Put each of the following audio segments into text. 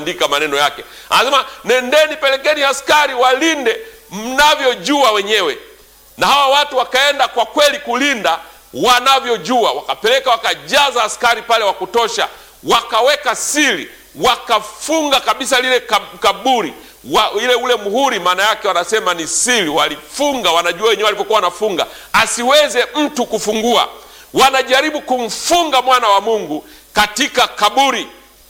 kuandika maneno yake. Anasema nendeni, pelekeni askari walinde mnavyojua wenyewe. Na hawa watu wakaenda kwa kweli kulinda wanavyojua, wakapeleka wakajaza askari pale wa kutosha, wakaweka siri, wakafunga kabisa lile kaburi wa, ile ule muhuri, maana yake wanasema ni siri, walifunga, wanajua wenyewe walipokuwa wanafunga, asiweze mtu kufungua. Wanajaribu kumfunga mwana wa Mungu katika kaburi.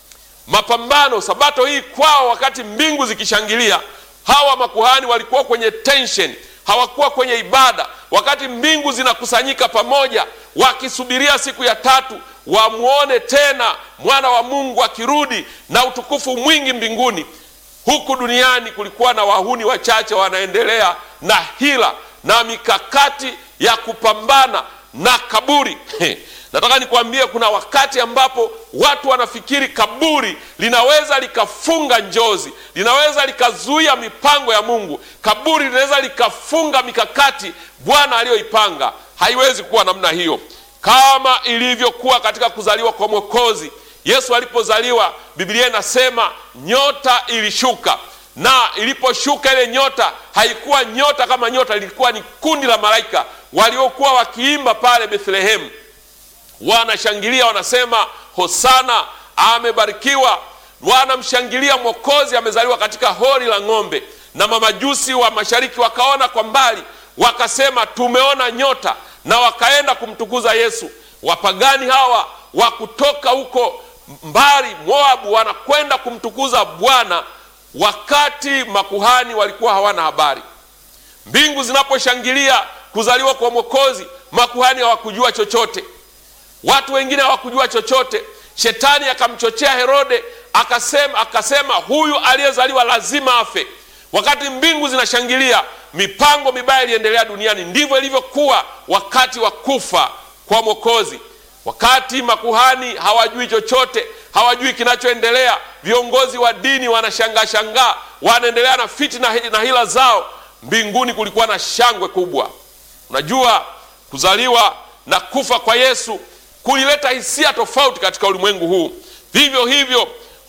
Mapambano sabato hii kwao, wakati mbingu zikishangilia, hawa makuhani walikuwa kwenye tension, hawakuwa kwenye ibada. Wakati mbingu zinakusanyika pamoja, wakisubiria siku ya tatu wamwone tena mwana wa Mungu akirudi na utukufu mwingi mbinguni. Huku duniani kulikuwa na wahuni wachache wanaendelea na hila na mikakati ya kupambana na kaburi. Nataka nikwambie, kuna wakati ambapo watu wanafikiri kaburi linaweza likafunga njozi, linaweza likazuia mipango ya Mungu. Kaburi linaweza likafunga mikakati Bwana aliyoipanga. Haiwezi kuwa namna hiyo, kama ilivyokuwa katika kuzaliwa kwa Mwokozi. Yesu alipozaliwa, Biblia inasema nyota ilishuka, na iliposhuka ile nyota haikuwa nyota kama nyota, lilikuwa ni kundi la malaika waliokuwa wakiimba pale Bethlehemu, wanashangilia, wanasema Hosana, amebarikiwa. Wanamshangilia Mwokozi amezaliwa katika hori la ng'ombe. Na mamajusi wa mashariki wakaona kwa mbali, wakasema tumeona nyota, na wakaenda kumtukuza Yesu. Wapagani hawa wa kutoka huko mbali Moabu wanakwenda kumtukuza Bwana, wakati makuhani walikuwa hawana habari. Mbingu zinaposhangilia kuzaliwa kwa Mwokozi, makuhani hawakujua chochote, watu wengine hawakujua chochote. Shetani akamchochea Herode, akasema akasema huyu aliyezaliwa lazima afe. Wakati mbingu zinashangilia, mipango mibaya iliendelea duniani. Ndivyo ilivyokuwa wakati wa kufa kwa Mwokozi. Wakati makuhani hawajui chochote, hawajui kinachoendelea, viongozi wa dini wanashangaa shangaa, wanaendelea na fitina na hila zao, mbinguni kulikuwa na shangwe kubwa. Unajua, kuzaliwa na kufa kwa Yesu kulileta hisia tofauti katika ulimwengu huu. Vivyo hivyo,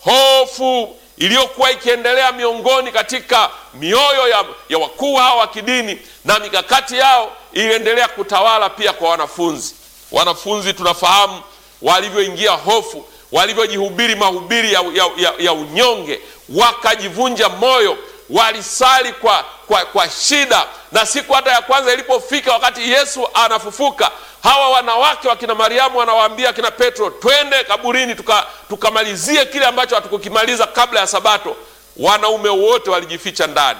hofu iliyokuwa ikiendelea miongoni katika mioyo ya, ya wakuu hao wa kidini na mikakati yao iliendelea kutawala pia kwa wanafunzi. Wanafunzi tunafahamu walivyoingia hofu, walivyojihubiri mahubiri ya, ya, ya, ya unyonge, wakajivunja moyo, walisali kwa, kwa, kwa shida. Na siku hata ya kwanza ilipofika, wakati Yesu anafufuka, hawa wanawake wakina Mariamu wanawaambia akina Petro, twende kaburini tukamalizie tuka kile ambacho hatukukimaliza kabla ya Sabato. Wanaume wote walijificha ndani,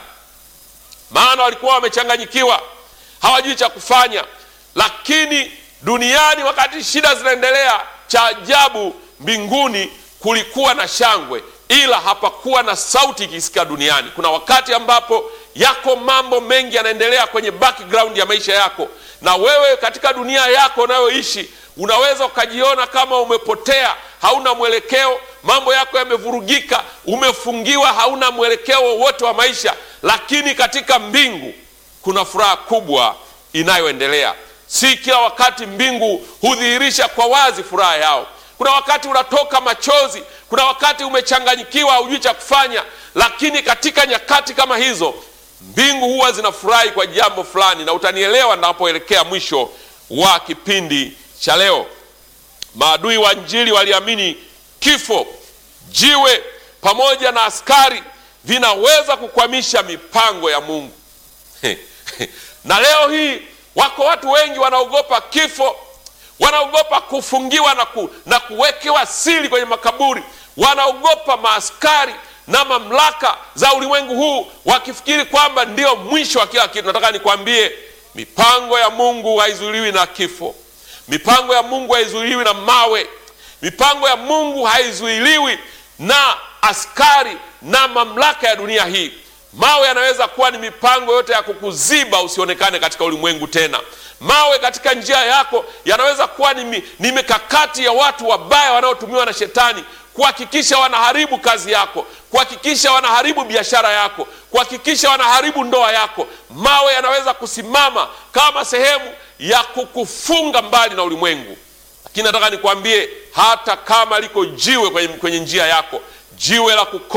maana walikuwa wamechanganyikiwa, hawajui cha kufanya. Lakini duniani wakati shida zinaendelea, cha ajabu, mbinguni kulikuwa na shangwe, ila hapakuwa na sauti ikisikika duniani. Kuna wakati ambapo yako mambo mengi yanaendelea kwenye background ya maisha yako, na wewe katika dunia yako unayoishi unaweza ukajiona kama umepotea, hauna mwelekeo, mambo yako yamevurugika, umefungiwa, hauna mwelekeo wowote wa maisha. Lakini katika mbingu kuna furaha kubwa inayoendelea. Si kila wakati mbingu hudhihirisha kwa wazi furaha yao. Kuna wakati unatoka machozi, kuna wakati umechanganyikiwa, hujui cha kufanya, lakini katika nyakati kama hizo mbingu huwa zinafurahi kwa jambo fulani, na utanielewa ninapoelekea mwisho wa kipindi cha leo. Maadui wa Injili waliamini kifo, jiwe pamoja na askari vinaweza kukwamisha mipango ya Mungu. na leo hii wako watu wengi wanaogopa kifo, wanaogopa kufungiwa na, ku, na kuwekewa siri kwenye makaburi, wanaogopa maaskari na mamlaka za ulimwengu huu, wakifikiri kwamba ndio mwisho wa kila kitu. Nataka nikwambie, mipango ya Mungu haizuiliwi na kifo. Mipango ya Mungu haizuiliwi na mawe. Mipango ya Mungu haizuiliwi na askari na mamlaka ya dunia hii. Mawe yanaweza kuwa ni mipango yote ya kukuziba usionekane katika ulimwengu tena. Mawe katika njia yako yanaweza kuwa ni, ni mikakati ya watu wabaya wanaotumiwa na shetani kuhakikisha wanaharibu kazi yako, kuhakikisha wanaharibu biashara yako, kuhakikisha wanaharibu ndoa yako. Mawe yanaweza kusimama kama sehemu ya kukufunga mbali na ulimwengu, lakini nataka nikwambie, hata kama liko jiwe kwenye, kwenye njia yako, jiwe la kuko